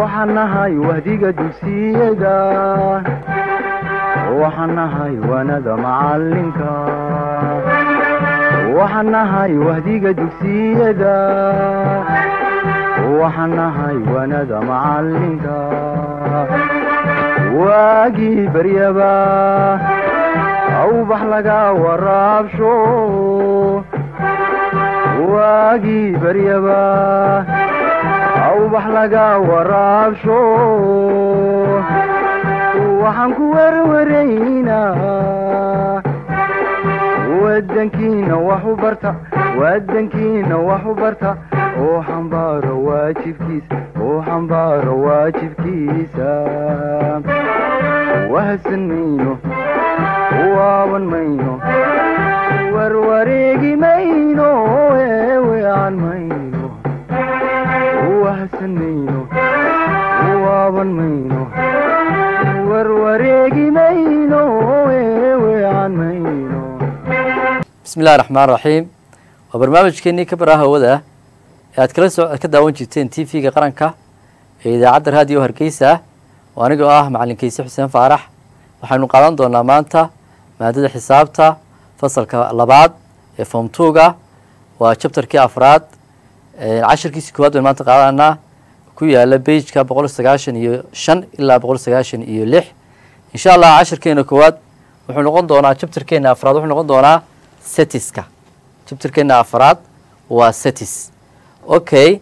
waxaan nahay wahdiga dugsiyada waxaan nahay waanada macalinka waxaan nahay wahdiga dugsiyada waxaan nahay waanada macalinka waagii baryaba awbax laga waraabsho waagii baryaba awbax laga waraabsho waxaan ku werwaraynaa wadankiina wax u barta wadankiina wax u barta oo xambaaro waajibkiisa oo xambaaro waajibkiisa wahadsan mayno waaban mayno warwareegi mayno eewean mayno wahadsan mayno waaban mayno warwareegi mayno eewean mayno bismi illahi raxmaan raxiim waa barnaamijkeenii ka baraha hawada ee aad kala soo ka daawan jirteen t v-ga qaranka ee idaacadda raadiyo hargeysa oo anigoo ah macalinkiise xuseen faarax waxaynu qaadan doonaa maanta maadada xisaabta fasalka labaad ee form twoga waa chapterkii afraad cashirkiisi koowaad baynu maanta qaadanaa ku yaala bageka boqol sagaashan iyo shan ilaa boqol sagaashan iyo lix insha allah cashirkeena koowaad wuxuu noqon doonaa chapterkeena afraad wuxuu noqon doonaa setiska chapterkeena afraad waa setis okay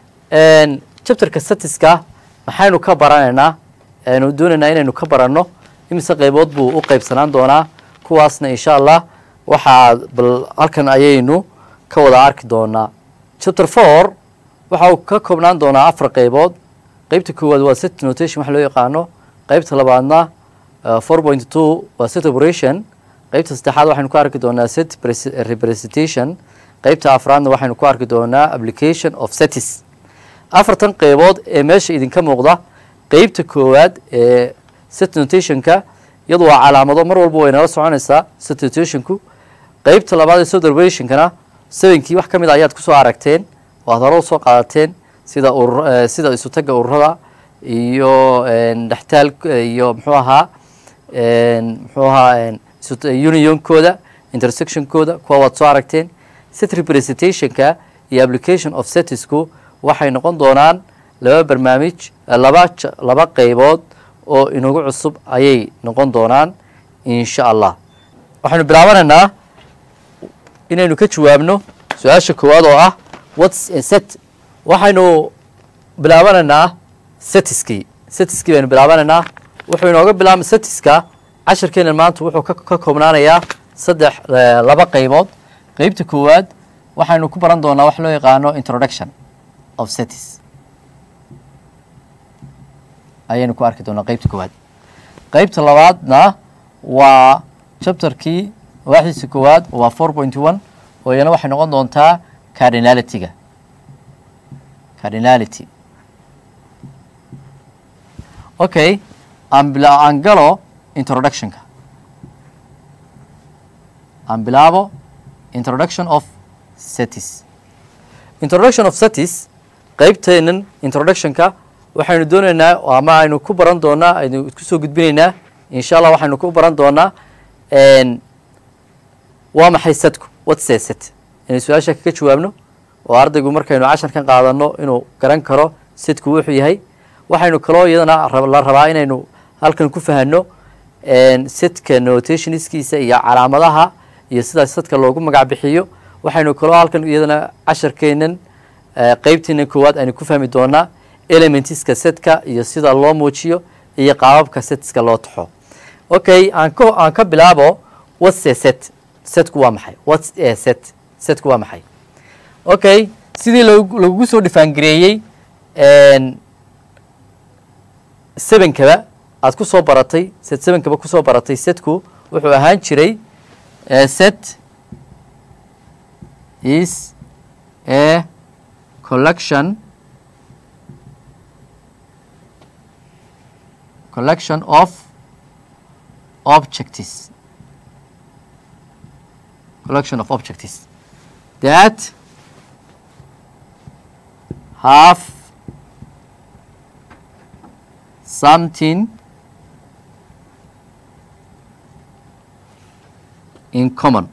chapterka setiska maxaynu ka baranaynaa aynu doonaynaa inaynu ka baranno imise qeybood buu u qeybsanaan doonaa kuwaasna insha allah waxaa bal halkan ayaynu ka wada arki doonaa chapter four waxa uu ka koobnaan doonaa afar qeybood qeybta koowaad waa set notation waxa loo yaqaano qeybta labaadna four point two waa set operation qeybta saddexaad waxaynu ku arki doonaa set representation qeybta afraadna waxaynu ku arki doonaa application of setis afartan qeybood ee meesha idinka muuqda qeybta koowaad ee set notationka iyadu waa calaamado mar walba way nala soconaysaa set notationku qeybta labaad ee set operationkana sevenkii wax ka mid a ayaad kusoo aragteen oo aad hore usoo qaadateen sida urur sida isutaga ururada iyo dhextaal iyo muxuu ahaa muxuu ahaa unionkooda intersectionkooda kuwa waad soo aragteen set representationka iyo application of setisku waxay noqon doonaan laba barnaamij laba laba qeybood oo inagu cusub ayay noqon doonaan insha allah waxaynu bilaabanaynaa inaynu ka jawaabno su-aasha koowaad oo ah whats a set waxaynu bilaabanaynaa setiskii setiskii baynu bilaabanaynaa wuxuu inooga bilaabma setiska cashirkeena maanta wuxuu ka koobnaanayaa saddex laba qeybood qeybta koowaad waxaynu ku baran doonaa wax loo yaqaano introduction of setis ayaynu ku arki doonaa qeybta koowaad qeybta labaadna waa chapterkii waaxdiisa koowaad waa four point one oo iyana waxay noqon doontaa cardinalityga cardinality okay aan galo introductionka aan bilaabo introduction of setis introduction of setis qeybteenan introductionka waxaynu doonaynaa ama aynu ku baran doonaa aynu kusoo gudbinaynaa insha allah waxaynu ku baran doonaa waa maxay setku whatse set inay su-aasha kaga jawaabno oo ardaygu markaynu casharkan qaadano inuu garan karo setku wuxuu yahay waxaynu kaloo iyadana la rabaa inaynu halkan ku fahano setka notationskiisa iyo calaamadaha iyo sidaas setka loogu magac bixiyo waxaynu kaloo halkan iyadana casharkeenan qeybteena koowaad aynu ku fahmi doonaa elementiska setka iyo sida loo muujiyo iyo qaababka setska loo taxo okay aan k aan ka bilaabo what's a set setku waa maxay what's a set setku waa maxay okay sidii lagugu soo dhifaangareeyey sevenkaba aad ku soo baratay set sevenkaba kusoo baratay setku wuxuu ahaan jiray set is a collection collection of objects collection of objects that have something in common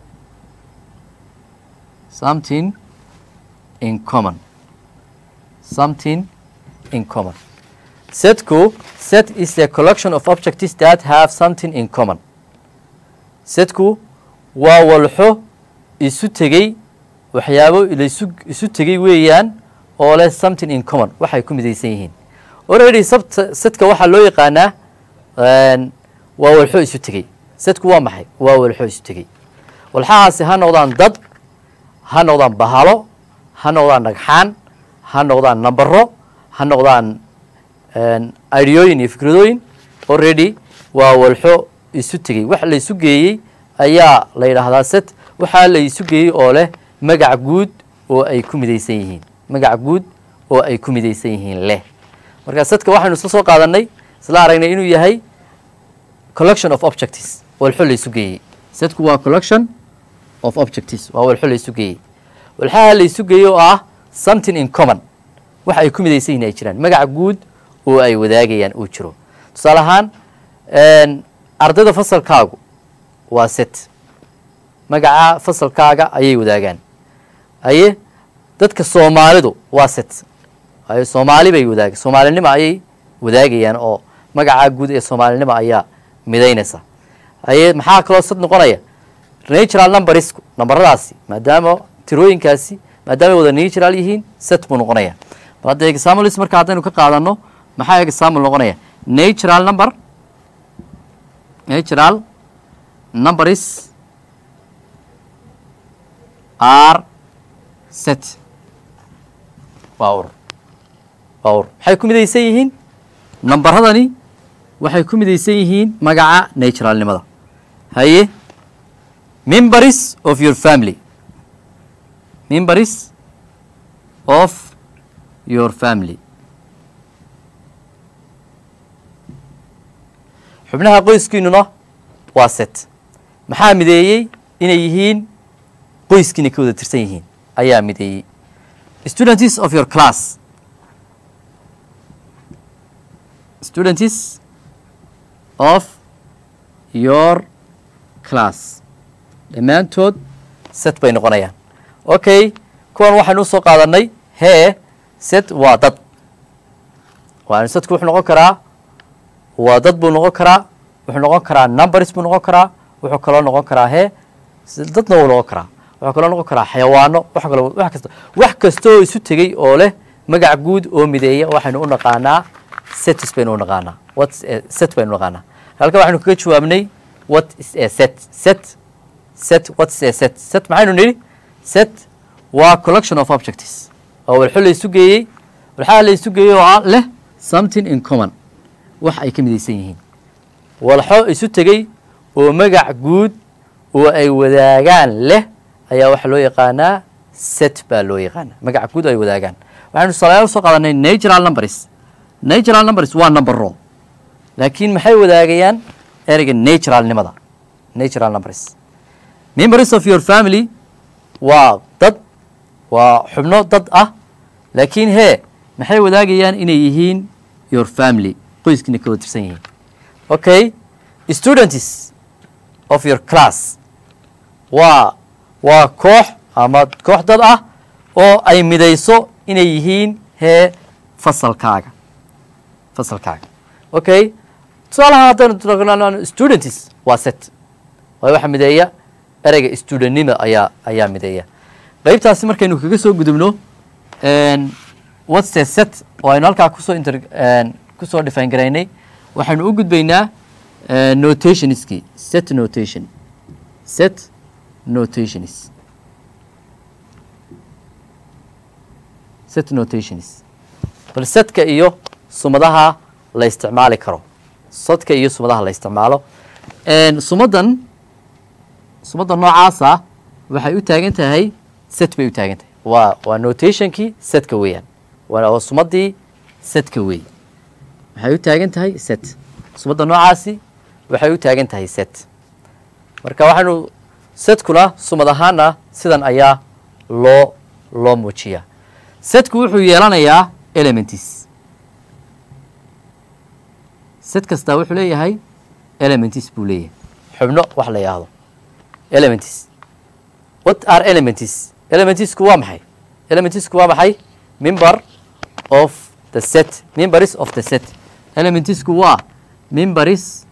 something in common something in common setku set is a collection of objects that have something in common setku waa walxo isu tegey waxyaabo laisu isu tegey weeyaan oo leh something in common waxay ku midaysan yihiin already sabta setka waxaa loo yaqaanaa waa walxo isu tegey setku waa maxay waa walxo isu tegey walxahaasi ha noqdaan dad ha noqdaan bahalo ha noqdaan dhagxaan ha noqdaan nambaro ha noqdaan ideyooyin iyo fikradooyin already waa walxo isu tegey wax la isu geeyey ayaa la yidhaahdaa set waxaa la isu geeyey oo leh magac guud oo ay ku midaysan yihiin magac guud oo ay ku midaysan yihiin leh marka setka waxaynu isla soo qaadanay isla aragnay inuu yahay collection of objects walxo la isu geeyey setku waa collection of objects waa walxo la isu geeyey walxaha la isu geeyey oo ah something in common wax ay ku midaysan yihiin ay jiraan magac guud oo ay wadaagayaan uu jiro tusaale ahaan ardayda fasalkaagu waa set magaca fasalkaaga ayay wadaagaan haye dadka soomaalidu waa set haye soomaali bay wadaag soomaalinimo ayay wadaagayaan oo magaca guud ee soomaalinimo ayaa midaynaysa haye maxaa kaloo set noqonaya natural numbersku nambaradaasi maadaama tirooyinkaasi maadaama ay wada natural yihiin set buu noqonaya bal hadda examples marka haddaynu ka qaadano maxaa example noqonaya natural number natural numbers are set waa ur waa ur maxay ku midaysan yihiin nambaradani waxay ku midaysan yihiin magaca naturalnimada haye members of your family members of your family xubnaha qoyskiinuna waa set maxaa mideeyey inay yihiin qoyskiina ka wada tirsan yihiin ayaa mideeyey students of your class students of your class dhammaantood set bay noqonayaan okay kuwan waxaynu usoo qaadanay hee set waa dad waanu setku wuxuu noqon karaa waa dad buu noqon karaa wuxuu noqon karaa numbers buu noqon karaa wuxuu kaloo noqon karaa hee dadna wuu noqon karaa wuxuu kaloo noqon karaa xayawaano wax kalo wax kasta wax kasta oo isu tegey oo leh magac guud oo mideeya waxaynu u naqaanaa sets baynu u naqaanaa what set baynu u naqaanaa halka waxaynu kaga jawaabnay what is a set set set what is a set set maxaynu nidhi set waa collection of objects oo walxo la isu geeyey walxaha la isu geeyey oo leh something in common wax ay ka midaysan yihiin walxo isu tegey oo magac guud oo ay wadaagaan leh ayaa waxaa loo yaqaanaa set baa loo yaqaanaa magac guud oo ay wadaagaan waxaynu tusaalayaal usoo qaadanay natural numbers natural numbers waa numbero laakiin maxay wadaagayaan ereyga naturalnimada natural numbers members of your family waa dad waa xubno dad ah laakiin hee maxay wadaagayaan inay yihiin your family qoyskiina ka wada tirsan yihiin okay students of your class waa waa koox ama koox dad ah oo ay midayso inay yihiin hee fasalkaaga fasalkaaga okay tusaalaha haddaynu students waa set waayo waxaa mideeya ereyga studentnima ayaa ayaa mideeya qeybtaasi markaynu kaga soo gudubno what's a set oo aynu halkaa kusoo inter kusoo define garaynay waxaynu u gudbaynaa notationskii set notation set notations set notations bal setka iyo sumadaha la isticmaali karo setka iyo sumadaha la isticmaalo sumadan sumadda noocaasa waxay u taagan tahay set bay u taagan tahay waa waa notationkii setka weeyaan waa sumadii setka weey waxay u taagan tahay set sumadda noocaasi waxay u taagan tahay set marka waxaynu setkuna sumad ahaana sidan ayaa loo loo muujiyaa setku wuxuu yeelanayaa elements set kastaa wuxuu leeyahay elements buu leeyahay xubno wax la yidhaahdo elements what are elements elementsku waa maxay elementsku waa maxay member of the set members of the set elementsku waa members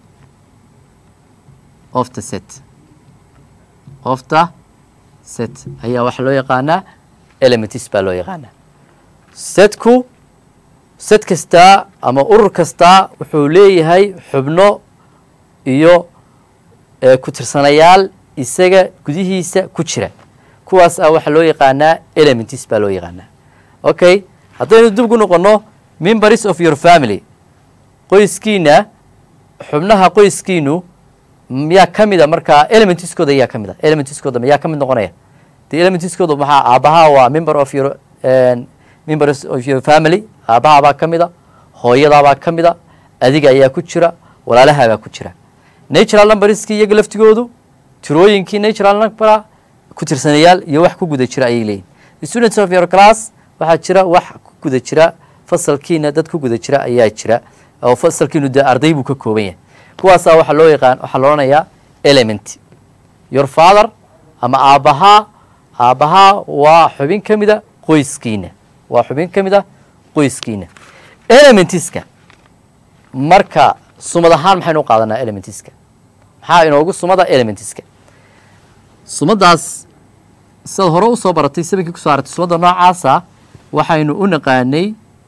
of the set of the set ayaa waxaa loo yaqaanaa elements baa loo yaqaanaa setku set kastaa ama urur kastaa wuxuu leeyahay xubno iyo ku tirsanayaal isaga gudihiisa ku jira kuwaas ah waxaa loo yaqaanaa elements baa loo yaqaanaa okay haddaynu dib gu noqono members of your family qoyskiina xubnaha qoyskiinu miyaa ka mida markaa elementskooda yaa ka mid a elementskooda mayaa ka mid noqonaya de elementskooda maxaa aabaha waa member of your members of your family aabahabaa ka mida hooyadaabaa ka mida adiga ayaa ku jira walaalahabaa ku jira natural numberskii iyaga laftigoodu tirooyinkii natural number ku tirsanayaal iyo wax ku guda jira ayay leeyihin students of your class waxaa jira wax ku guda jira fasalkiina dad ku guda jira ayaa jira oo fasalkiinu dee arday buu ka kooban yahay kuwaasaa waxaa loo yaqaan waxaa la odhanayaa element your father ama aabbahaa aabbahaa waa xubin ka mida qoyskiina waa xubin ka mid a qoyskiina elementska marka sumad ahaan maxaynu u qaadanaa elementska maxaa inoogu sumada elementska sumadaas sidaad hore usoo baratay sabankii kusoo aragtay sumadda noocaasa waxaynu u naqaanay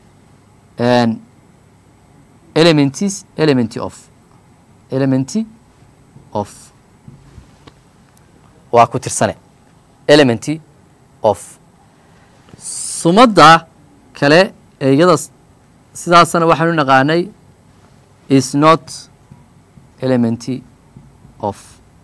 elements element of element of waa ku tirsane element of sumadda kale ee iyada sidaasna waxaanu naqaanay is not element of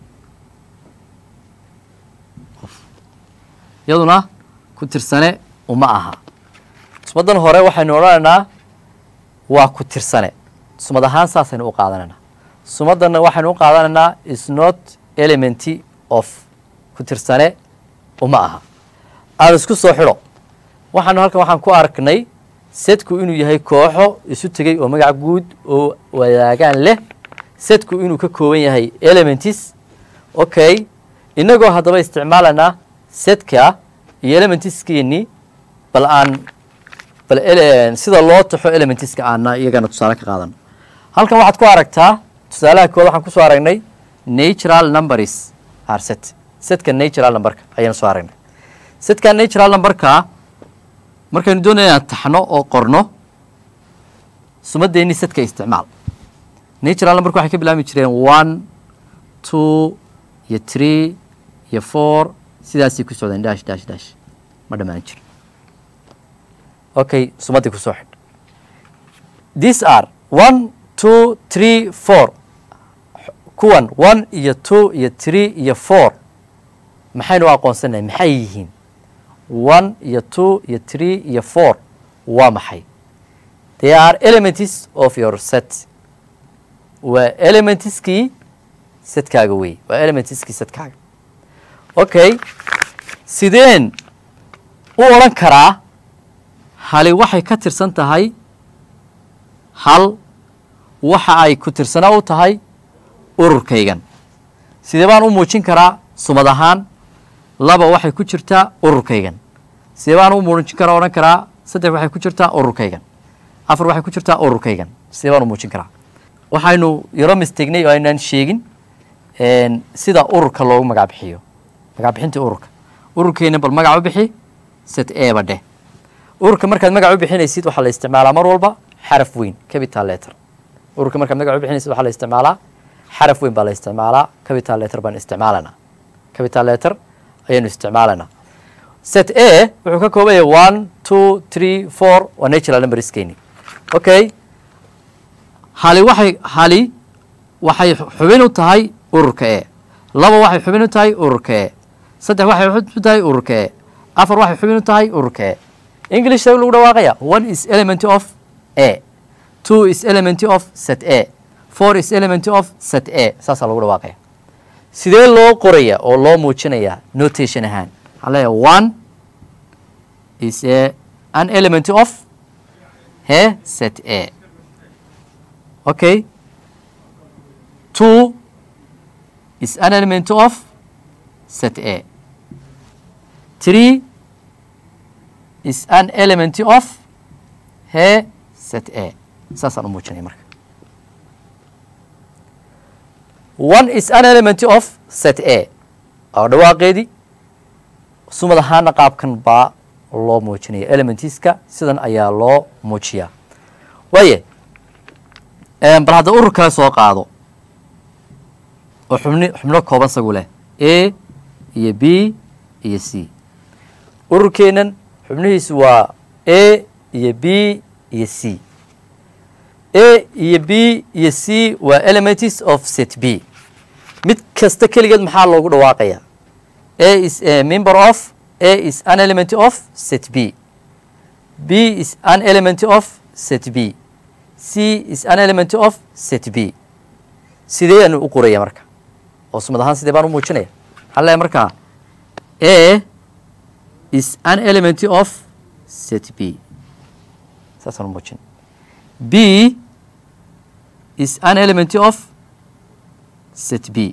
iyaduna ku tirsane uma aha sumaddan hore waxaynu odhanaynaa waa ku tirsane sumad ahaan saasaynu u qaadanaynaa sumaddanna waxaynu u qaadanaynaa is not element of ku tirsane uma aha aan isku soo xidho waxaanu halkan waxaan ku arknay setku inuu yahay kooxo isu tegey oo magac guud oo wadaagaan leh setku inuu ka kooban yahay elements okay inagoo haddaba isticmaalaynaa setka iyo elementskeenii bal aan bal sida loo taxo elementska aana iyagana tusaale ka qaadano halkan waxaad ku aragtaa tusaalaha kood waxaan kusoo aragnay natural numbers are set setka natural numberka ayaan soo aragnay setka natural numberka markaynu doonaya inaan taxno oo qorno sumadeennii setka isticmaal natural numberka waxay ka bilaabmi jireen one two iyo three iyo four sidaasay ku socdeen dash dash dash ma dhammaan jiro okay sumaddii kusoo xidh these are one two three four kuwan one iyo two iyo three iyo four maxaynu u aqoonsanahay maxay yihiin one iyo two iyo three iyo four waa maxay they are elements of your set waa elementskii setkaaga wey waa elementskii setkaaga okay sideen u odhan karaa hali waxay ka tirsan tahay hal waxa ay ku tirsana u tahay ururkaygan sidee baan u muujin karaa sumad ahaan laba waxay ku jirtaa ururkaygan sidee baan u muujin karaa odhan karaa saddex waxay ku jirtaa ururkaygan afar waxay ku jirtaa ururkaygan sidee baan u muujin karaa waxaynu yaro mistegnay oo aynaan sheegin sida ururka loogu magac bixiyo magac bixinta ururka ururkeena bal magac u bixi set eba dheh ururka markaad magac u bixinaysid waxaa la isticmaalaa mar walba xaraf weyn capital letter ururka markaad magac u bixinaysid waxaa la isticmaalaa xaraf weyn baa la isticmaalaa capital letter baan isticmaalanaa capital letter ayaynu isticmaalanaa set a wuxuu ka kooban yahay one two three four waa natural numberskeeni okay hali waxay hali waxay xubin u tahay ururka e laba waxay xubin u tahay ururka e saddex waxay xubin u tahay ururka e afar waxay xubin u tahay ururka e english sa lagu dhawaaqaya one is element of a two is element of set a four is element of set a saasaa lagu dhawaaqaya sidee loo qoraya oo loo muujinaya notation ahaan waxaan leeyahay one is a an element of he set a okay two is an element of set a three is an element of he set a saasaan u muujinaya marka one is an element of set a oo dhawaaqeedii sumad ahaana qaabkan baa loo muujinaya elementiska sidan ayaa loo muujiyaa waaye bal hadda urur kale soo qaado oo xubni xubno kooban sagu leh a iyo b iyo c ururkeennan xubnihiisu waa a iyo b iyo c a iyo b iyo c waa elements of set b mid kasta keligeed maxaa loogu dhawaaqaya a is a member of a is an element of set b b is an element of set b c is an element of set b sidee aanu u qoraya marka oo sumad ahaan sidee baan u muujinaya maxaa leeyahay markaa a is an element of set b saasaan u muujin b is an element of set b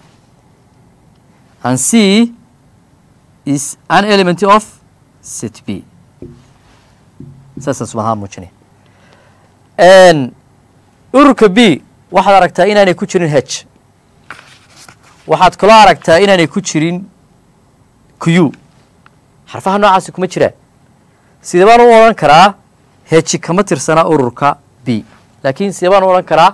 and c is an element of set b saasaan sumad ahaan muujinaya ururka b waxaad aragtaa inaanay ku jirin h waxaad kaloo aragtaa inaanay ku jirin q xarfaha noocaasi kuma jiraan sidee baan u odhan karaa heji kama tirsana ururka b laakiin sidee baan u odhan karaa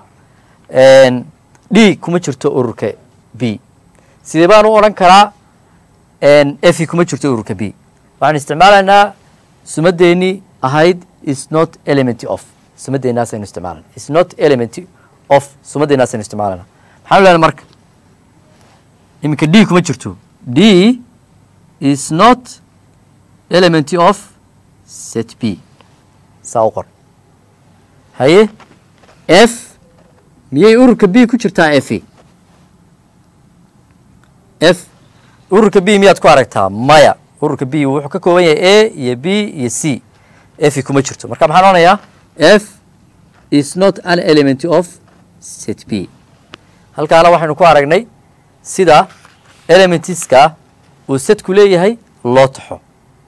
d kuma jirto ururka b sidee baan u odhan karaa f kuma jirto ururka b waxaan isticmaalaynaa sumadeennii ahayd is not element of sumadeenaasaynu isticmaalana is not element of sumadeenaasaynu isticmaalana maxaanu lehna marka iminka d kuma jirto d is not element of set b saa u qor haye f miyay ururka b ku jirtaa f f ururka b miyaad ku aragtaa maya ururka b wuxuu ka kooban yahay a iyo b iyo c f kuma jirto marka maxaan odhanayaa f is not an element of set b halkaana waxaynu ku aragnay sida elementiska uu setku leeyahay loo taxo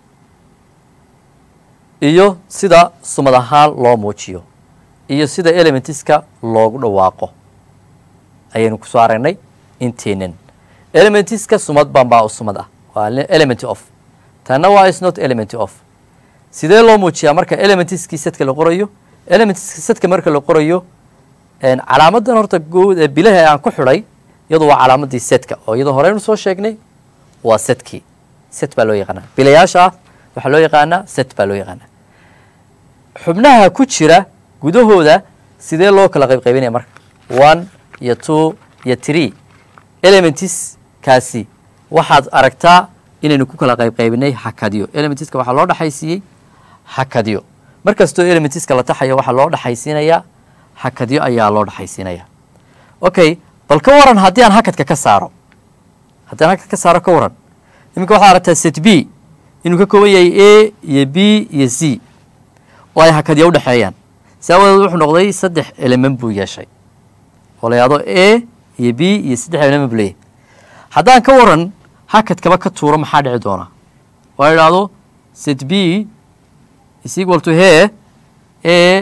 iyo sida sumad ahaan loo muujiyo iyo sida elementiska loogu dhawaaqo ayaynu kusoo aragnay inteenan elementiska sumad baan baa u sumad ah waa element of tanna waa is not element of sidee loo muujiyaa marka elementiskii setka la qorayo elementiska setka marka la qorayo calaamadan horta good ee bilaha aan ku xidhay iyadu waa calaamadii setka oo iyadoo horeynu soo sheegnay waa setkii set baa loo yaqaanaa bilayaasha ah waxaa loo yaqaanaa set baa loo yaqaanaa xubnaha ku jira gudahooda sidee loo kala qayb qaybinaya marka one iyo two iyo three elementiskaasi waxaad aragtaa inaynu ku kala qayb qaybinay xakadyo elementiska waxaa loo dhexaysiiyey xakadyo mar kastoo elementiska la taxayo waxaa loo dhexaysiinayaa xakadyo ayaa loo dhexaysiinaya okay bal ka waran haddii aan hakadka ka saaro haddii aan hakadka ka saaro ka waran iminka waxaad aragtaa set b inuu ka kooban yahay a iyo b iyo c oo ay hakadyo u dhexeeyaan si awadeed wuxuu noqday saddex element buu yeeshay oo la yahdo a iyo b iyo saddex element buu leeyahay haddaan ka waran hakadkaba ka tuuro maxaa dhici doona oo ay idhaahdo set b is equal to he a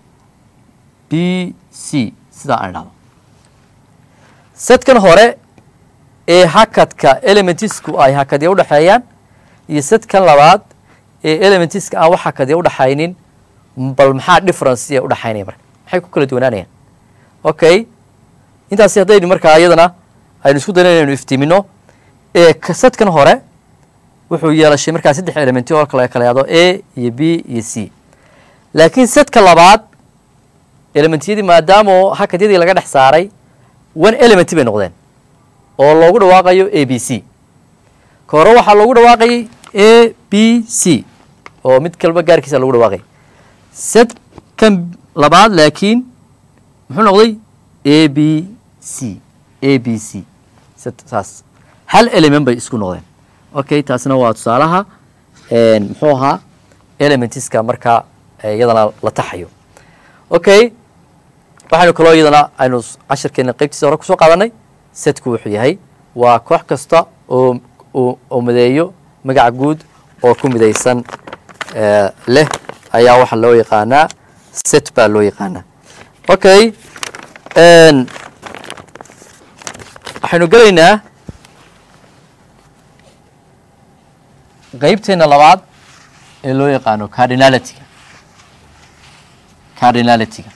b c sidaa aan idhahdo setkan hore ee hakadka elementisku ay hakadya udhexeeyaan iyo setkan labaad ee elementiska aan wax hakadya udhexaynin bal maxaa differencea udhexaynaya marka maxay ku kala duwanaanayaan okay intaasi haddaynu markaa iyadana aynu isku dayno inaynu iftiimino ee setkan hore wuxuu yeelashay markaa saddex elementi oo kale kala yahdo a iyo b iyo c laakiin setka labaad elementiyadii maadaama hakadyadii laga dhex saaray one element bay noqdeen oo loogu dhawaaqayo a b c ka hore waxaa loogu dhawaaqayay a b c oo mid kalba gaarkiisa lagu dhawaaqay setkan labaad laakiin muxuu noqday a b c a b c saas hal element bay isku noqdeen okay taasina waa tusaalaha muxuu ahaa elementiska markaa iyadana la taxayo okay waxaynu kaloo iyadana aynu cashirkeena qeybtiisa hore kusoo qaadanay setku wuxuu yahay waa koox kasta oo oo mideeyo magaca guud oo ku midaysan leh ayaa waxaa loo yaqaanaa set baa loo yaqaanaa okay waxaynu gelaynaa qeybteena labaad ee loo yaqaano cardinalityga cardinalityga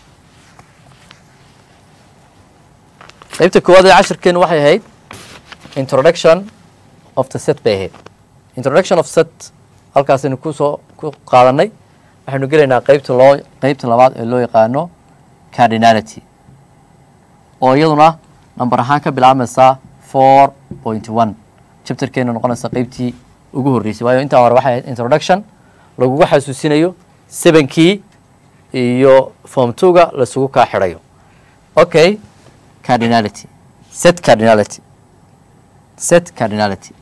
qeybta koowaad ee cashirkeenu waxay ahayd introduction of the set bay ahayd introduction of set halkaasaynu kusoo ku qaadanay waxaynu gelaynaa qeybta loo qeybta labaad ee loo yaqaano cardinality oo iyaduna number ahaan ka bilaabmaysaa four point one chapterkeena noqonaysa qeybtii ugu horreysay waayo intaa hore waxay ahayd introduction lagugu xasuusinayo sevenkii iyo form twoga laisugu kaa xidhayo okay cardinality set cardinality set cardinality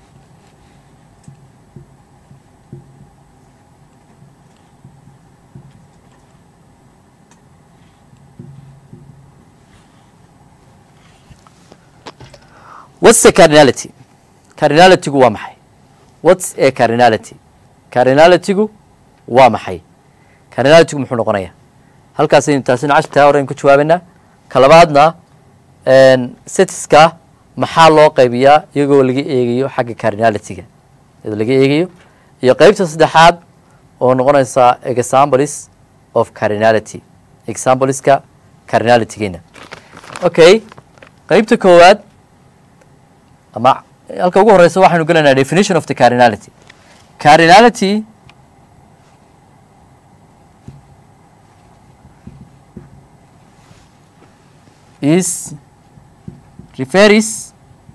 what's the cardinality cardinalitygu waa maxay what's a cardinality cardinalitygu waa maxay cardinalitygu muxuu noqonayaa halkaasaynu taasina cashirtaa hore aynu ku jawaabaynaa ka labaadna setiska maxaa loo qaybiyaa iyagoo laga eegayo xagga cardinalityga iyadoo laga eegayo iyo qeybta saddexaad oo noqonaysa examples of cardinality exampleska cardinalitygeena okay qeybta koowaad ama halka ugu horeysa waxaynu gelaynaa definition of the cardinality cardinality is refers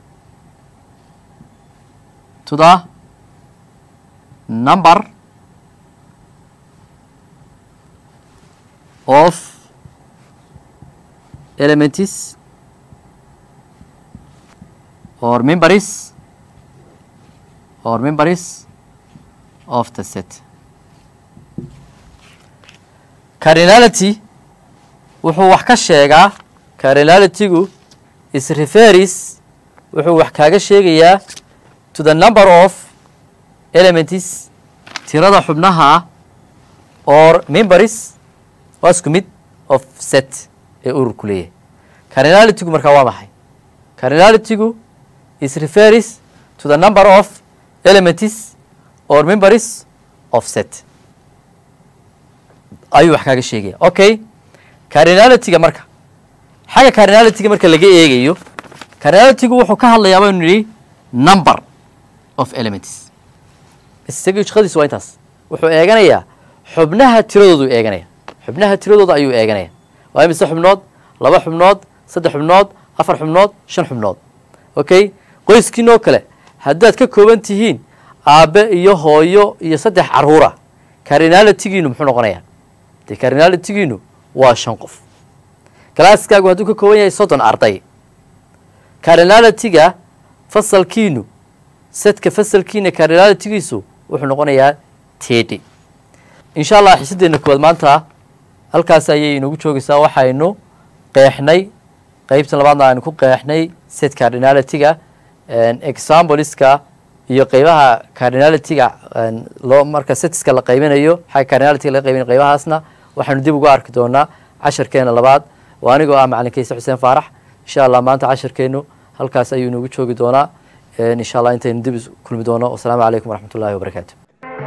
to the number of elements or members or members of the set cardinality wuxuu wax ka sheegaa cardinalitygu is referis wuxuu wax kaaga sheegayaa to the number of elements tirada xubnaha or members waa isku mid of set ee ururku leeyahay cardinalitygu markaa waa maxay cardinalitygu is referis to the number of elements or members of set ayuu wax kaaga sheegaya okay cardinalityga marka xagga cardinalityga marka laga eegayo cardinalitygu wuxuu ka hadlayaa baynu nidhi number of elements isaga shaqadiisu waa intaas wuxuu eeganayaa xubnaha tiradoodu eeganaya xubnaha tiradooda ayuu eeganaya waa imise xubnood laba xubnood saddex xubnood afar xubnood shan xubnood okay qoyskiinoo kale haddaad ka kooban tihiin aabbe iyo hooyo iyo saddex caruura cardinalitygiinu muxuu noqonayaa dee cardinalitygiinu waa shan qof galaaskaagu hadduu ka kooban yahay soddon arday cardinalityga fasalkiinu setka fasalkiina cardinalitygiisu wuxuu noqonayaa tedi insha allah xiisaddeena koowaad maanta halkaas ayay inoogu joogaysaa waxaynu qeexnay qeybta labaadna aynu ku qeexnay set cardinalityga exampleska iyo qeybaha cardinalityga loo marka setiska la qaybinayo xagga cardinalityga laga qaybinayo qeybahaasna waxaynu dib ugu arki doonaa casharkeena labaad oo anigoo ah macalin kayse xuseen faarax insha allah maanta casharkeenu halkaas ayuu inoogu joogi doonaa insha allah intaynu dib is kulmi doono wasalaamu calaykum waraxmat ullahi wabarakaatu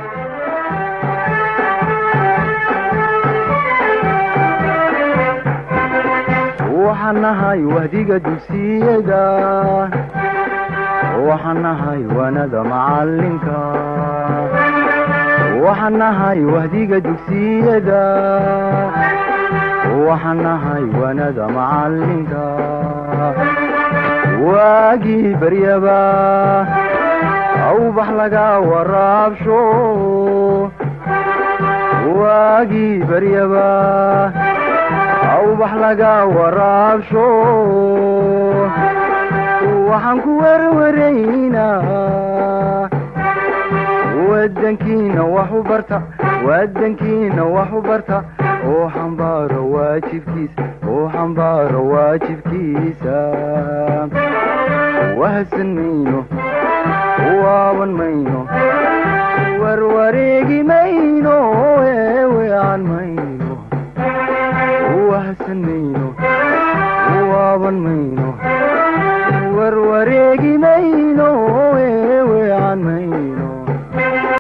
waxaan nahay wahdiga dugsiyada waxaan nahay wanada macalinka waxaan nahay wahdiga dugsiyada waxaan nahay wanada macalinka waagii baryaba awbax laga waraabsho waagii baryaba awbax laga waraabsho waxaan ku werwaraynaa wadankiina wax u barta wadankiina wax u barta oo xambaaro waa waajibkiisa oo xambaaro waajibkiisa wahsan mayno waaban mayno warwareegi mayno eewean mayno wahsan mayno waaban mayno warwareegi mayno